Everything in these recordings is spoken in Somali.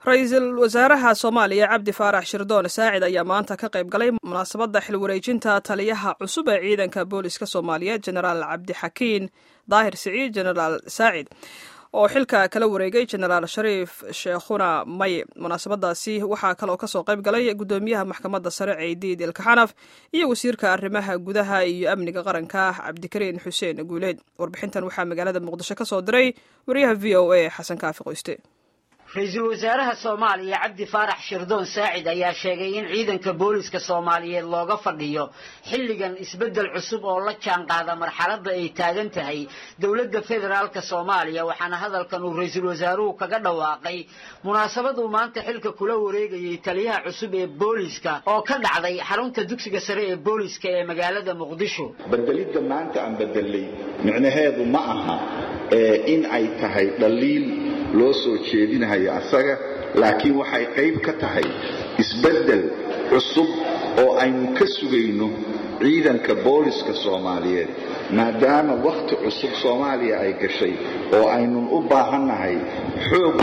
ra-iisul wasaaraha soomaaliya cabdi faarax shirdoon saacid ayaa maanta ka qayb galay munaasabadda xil wareejinta taliyaha cusub ee ciidanka booliska soomaaliyeed genaraal cabdixakiin daahir siciid genaraal saacid oo xilka kala wareegay genaraal shariif sheekhuna maye munaasabadaasi waxaa kaloo kasoo qayb galay gudoomiyaha maxkamadda sare ciidiid ilkaxanaf iyo wasiirka arrimaha gudaha iyo amniga qaranka cabdikariin xuseen guuleed warbixintan waxaa magaalada muqdisho kasoo diray wariyaha v o a xasan kaafi qoyste ra-iisul wasaaraha soomaaliya cabdi faarax shirdoon saacid ayaa sheegay in ciidanka booliska soomaaliyeed looga fadhiyo xilligan isbeddel cusub oo la jaan qaada marxaladda ay taagan tahay dowladda federaalka soomaaliya waxaana hadalkan uu ra-iisul wasaaruhu kaga dhawaaqay munaasabad uu maanta xilka kula wareegayay taliyaha cusub ee booliska oo ka dhacday xarunta dugsiga sare ee booliska ee magaalada muqdisho bedelidda maanta aan bedelay micnaheedu ma aha in ay tahay dhaliil loo soo jeedinahayo asaga laakiin waxay qayb ka tahay isbeddel cusub oo aynu ka sugayno ciidanka booliska soomaaliyeed maadaama wakhti cusub soomaaliya ay gashay oo aynun u baahannahay xoog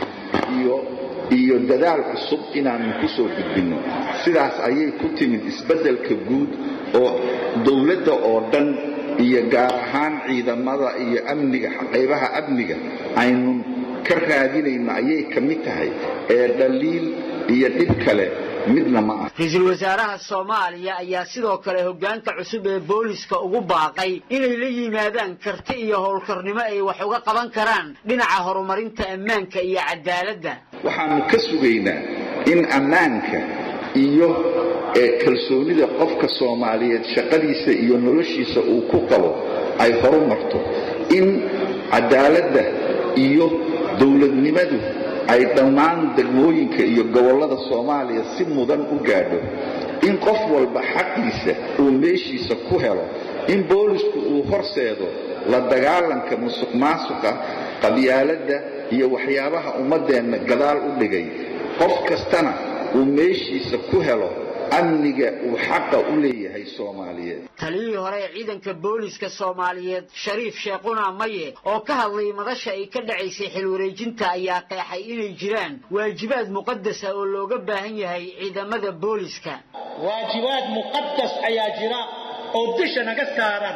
iyo iyo dadaal cusub inaannu ku soo gudbinno sidaas ayay ku timid isbeddelka guud oo dowladda oo dhan iyo gaar ahaan ciidamada iyo amniga qaybaha amniga aynun ka raadinayno ayay ka mid tahay ee dhaliil iyo dhib kale midna ma ah ra-iisul wasaaraha soomaaliya ayaa sidoo kale hoggaanka cusub ee booliska ugu baaqay inay la yimaadaan karti iyo howlkarnimo ay wax uga qaban karaan dhinaca horumarinta ammaanka iyo cadaaladda waxaannu ka sugaynaa in ammaanka iyo kalsoonida qofka soomaaliyeed shaqadiisa iyo noloshiisa uu ku qabo ay horu marto in cadaaladda iyo dowladnimadu ay dhammaan degmooyinka iyo gobollada soomaaliya si mudan u gaadho in qof walba xaqiisa uu meeshiisa ku helo in boolisku uu horseedo la dagaalanka musuq maasuqa qabyaaladda iyo waxyaabaha ummaddeenna gadaal u dhigay qof kastana uu meeshiisa ku helo amniga uu xaqa u leeyahay soomaaliyeed taliyihii hore ee ciidanka booliska soomaaliyeed shariif sheekhuna maye oo ka hadlay madasha ay ka dhacaysay xilwareejinta ayaa qeexay inay jiraan waajibaad muqadasa oo looga baahan yahay ciidamada booliska waajibaad muqadas ayaa jira oo dusha naga saaran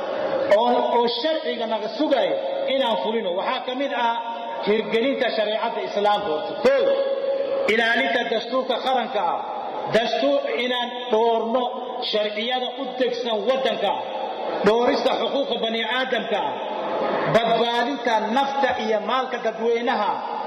oo sharciga naga sugaya inaan fulino waxaa ka mid ah hirgelinta shareecadda islaamka horta koo ilaalinta dastuurka qaranka ah dastuur inaan dhoorno sharciyada u degsan waddanka dhoorista xuquuqa bani aadamka badbaadinta nafta iyo maalka dadweynaha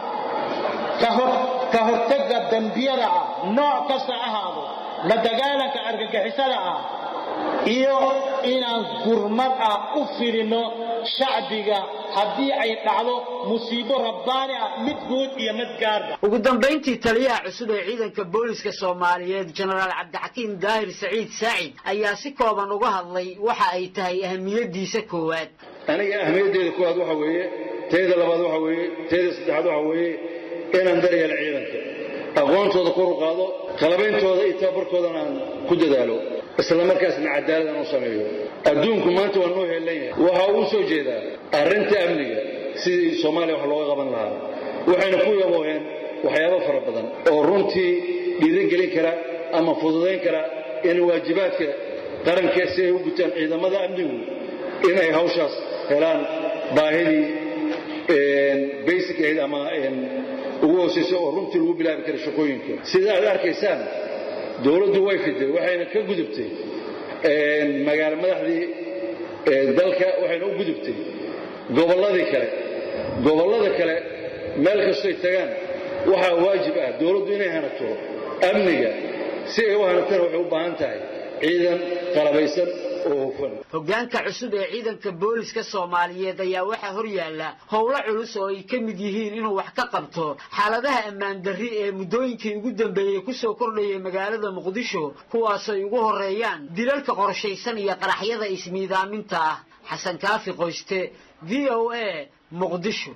ka hortagga dembiyada ah nooc kasta ahaado la dagaalanka argagixisada ah iyo inaan gurmad ah u filinno shacbiga haddii ay dhacdo musiibo rabbaani ah mid guud iyo mid gaarba ugu dambayntii taliyaha cusub ee ciidanka booliska soomaaliyeed genaraal cabdixakiim daahir saciid saacid ayaa si kooban uga hadlay waxa ay tahay ahamiyadiisa koowaad aniga ahmiyaddeeda koowaad waxa weeye teeda labaad waxa weeye teeda saddexaad waxa weeye inaan daryeelo ciidanka aqoontooda kor u qaado qalabeyntooda iyo tababarkoodana aan ku dadaalo isla markaasna cadaaladaan u sameeyo adduunku maanta waa noo heelan yahay waxa uu soo jeedaa arrinta amniga sidii soomaaliya wax looga qaban lahaa waxayna ku yabooheen waxyaabo fara badan oo runtii dhiirangelin kara ama fududayn kara in waajibaadka qaranka si ay u gutaan ciidamada amnigu in ay hawshaas helaan baahidii basic ahayd ama ugu hoosaysa oo runtii lagu bilaabi kara shaqooyinka sida aad arkaysaan dowladdu way fiday waxayna ka gudubtay magaalo madaxdii dalka waxayna u gudubtay gobolladii kale gobollada kale meel kastoy tagaan waxaa waajib ah dowladdu inay hanato amniga si ay u hanatana waxay u baahan tahay ciidan qalabaysan hoggaanka cusub ee ciidanka booliska soomaaliyeed ayaa waxaa hor yaalla howlo culus oo ay ka mid yihiin inuu wax ka qabto xaaladaha ammaan darri ee muddooyinkii ugu dambeeyey kusoo kordhayay magaalada muqdisho kuwaasay ugu horreeyaan dilalka qorshaysan iyo qaraxyada ismiidaaminta ah xasan kaafi qoyste v o a muqdisho